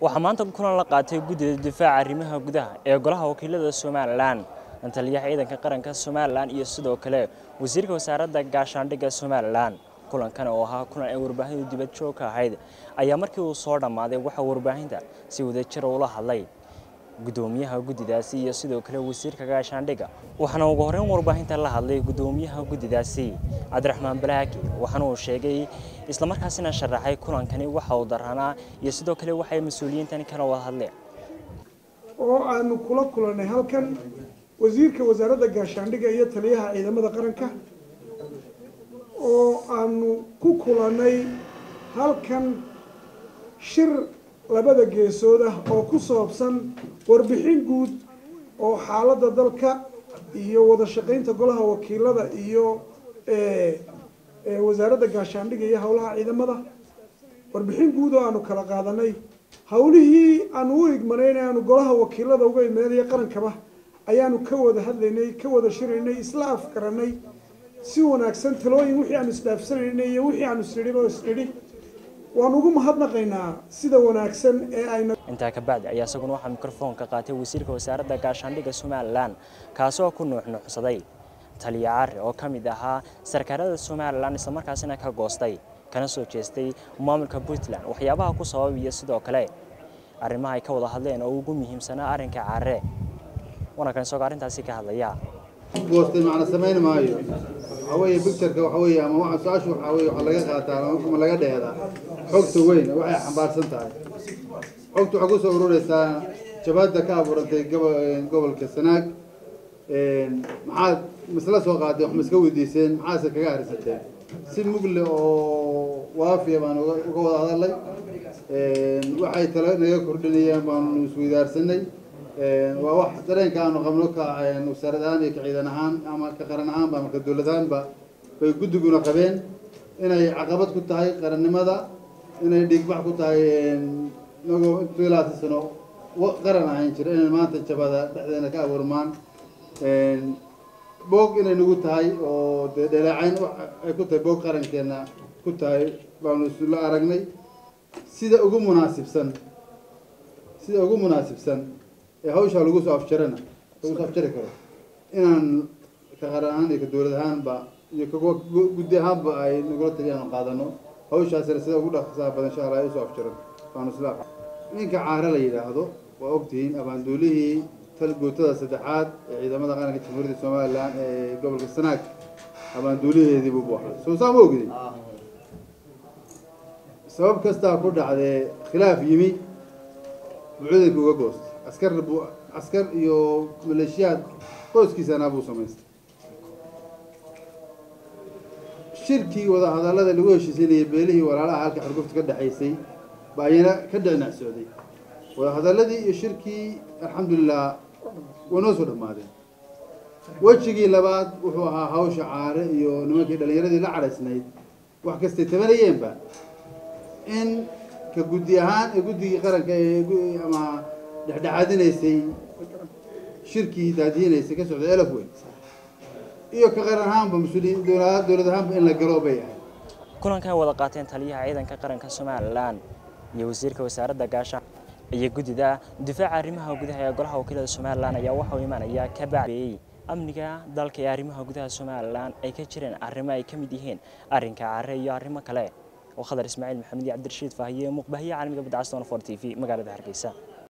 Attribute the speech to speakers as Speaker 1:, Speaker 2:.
Speaker 1: waxaa maanta kulan la qaatay guddida difaaca arrimaha gudaha ee golaha wakiilada somalilan taliyaha ciidanka qaranka somalilan iyo sidoo kale wasiirka wasaaradda gaashaandhigga somalilan kulankan oo ahaa kulan ay warbaahintu dibad joog ka ahayd ayaa markii uu soo dhammaaday waxaa warbaahinta si wadajira ula hadlay gudoomiyaha guddidaasi iyo sidoo kale wasiirka gaashaandhigga waxaana ugu horreyn warbaahinta la hadlay gudoomiyaha guddidaasi cabdiraxmaan balaaki waxaana uu sheegay islamarkaasina sharaxay kulankani waxa uu daranaa iyo sidoo kale waxay mas-uuliyiintani kala wada hadleen
Speaker 2: oo aanu kula kulannay halkan wasiirka wasaaradda gaashaandhigga iyo taliyaha ciidamada qaranka oo aanu ku kulannay halkan shir labada geesood ah oo ku saabsan warbixin guud oo xaaladda dalka iyo wada shaqaynta golaha wakiilada iyo wasaaradda gaashaandhigga iyo howlaha ciidamada warbixin guud oo aanu kala qaadanay howlihii aanu u igmanayn aanu golaha wakiilada uga imaanaya qarankaba ayaanu ka wada hadlaynay ka wada shiraynay isla afgaranay si wanaagsan talooyin wixii aanu isdhaafsanaynay iyo wixii aanu isnidhiba isnidhi waan ugu mahadnaqaynaa sida wanaagsan ee ayna
Speaker 1: intaa ka bacdi ayaa isaguna waxaa mikrofoonka qaatay wasiirka wasaaradda gaashaandhigga somalilan kaasoo ku nuuxnuuxsaday taliya cari oo ka mid ahaa sarkaalada somalilan islamarkaasina ka goostay kana soo jeestay maamulka puntland waxyaabaha ku sababaya sidoo kale arrimaha ay ka wada hadleen oo ugu muhiimsanaa arrinka care wanakan isagoo arrintaasi ka hadlaya
Speaker 3: goostay macna samayn maayo waxa weeye bictureka waxa weeye ama waxa su-aashu waxa weeye waxa laga qaataa ama laga dheedaa xogta weyn waxay xambaarsan tahay xogta waxay kusoo urureysaa jabaadda ka abuurantay gobolka sanaag maxaad masla soo qaadeen wax ma iska weydiiseen maxaase kaga harisateen si mugle oo waafiya baan uga wada hadalay waxay talo naga kordhinayeen baanu isweydaarsanay waa wax dareenka aanu qabno ka wasaarad ahaan iyo ka ciidan ahaan ama ka qaran ahaanba ama ka dowlad ahaanba bay guddiguna qabeen inay caqabad ku tahay qarannimada inay dhiigbax ku tahay inagoo intuu ilaatan sano qaran ahayn jira inay maanta jabada dhexdeena ka abuurmaan boog inay nagu tahay oo dee dhaleecayn ay ku tahay boog qarankeena ku tahay baanu isla aragnay sida ugu munaasibsan sida ugu munaasibsan ee hawshaa lagu soo afjarana lagu soo afjari karo inaan ka qaran ahaan iyo ka dowlad ahaanba iyo ka guddi ahaanba ay nagula taliya aanu qaadano hawshaasina sida ugu dhaqsaa badan insha allah ay usoo afjaran baanu isla ninka caare la yidhaahdo waa ogtihiin abaanduulihii tal gootada saddexaad ee ciidamada qaranka jamhuuriyadda somalilan ee gobolka sanaag abaanduuliheedii buu ahaa soo saa ma ogdin sabab kastaa ku dhacdee khilaaf yimi buu ciidanka uga goostay askar buu askar iyo maleeshiyaad qoyskiisana buu samaystay shirkii wadahadallada lagu heshiisanayay beelihii walaalaha halka xurgufta ka dhexaysay baa ayana ka dhicnac socday wadahadalladii iyo shirkii alxamdulilah way noo soo dhammaadeen wejigii labaad wuxuu ahaa hawsha caare iyo nimankii dhallinyaradii la cadhaysnayd wax kastay tabanayeenba in ka guddi ahaan ee guddigii qaranka ee ama dhexdhexaadinaysay shirkii daadiyinaysay ka socday elaf weyn iyo ka qaran ahaanba mas-uuliyiin dowlad ahaanba in la galo bay ahayd
Speaker 1: kulankan wada qaateen taliyaha ciidanka qaranka somalilan iyo wasiirka wasaaradda gaashaan iyo guddida difaaca arrimaha gudaha ee golaha wakiilada somalilan ayaa waxauu imaanayaa ka bacbeeyey amniga dalka ee arrimaha gudaha somalilan ay ka jireen arrimo ay ka mid yihiin arrinka care iyo arrimo kale oo khadar ismaaciil maxamed iyo cabdirashiid faahiye muqbahiye caalamiga badcaston for t v magaalada hargeysa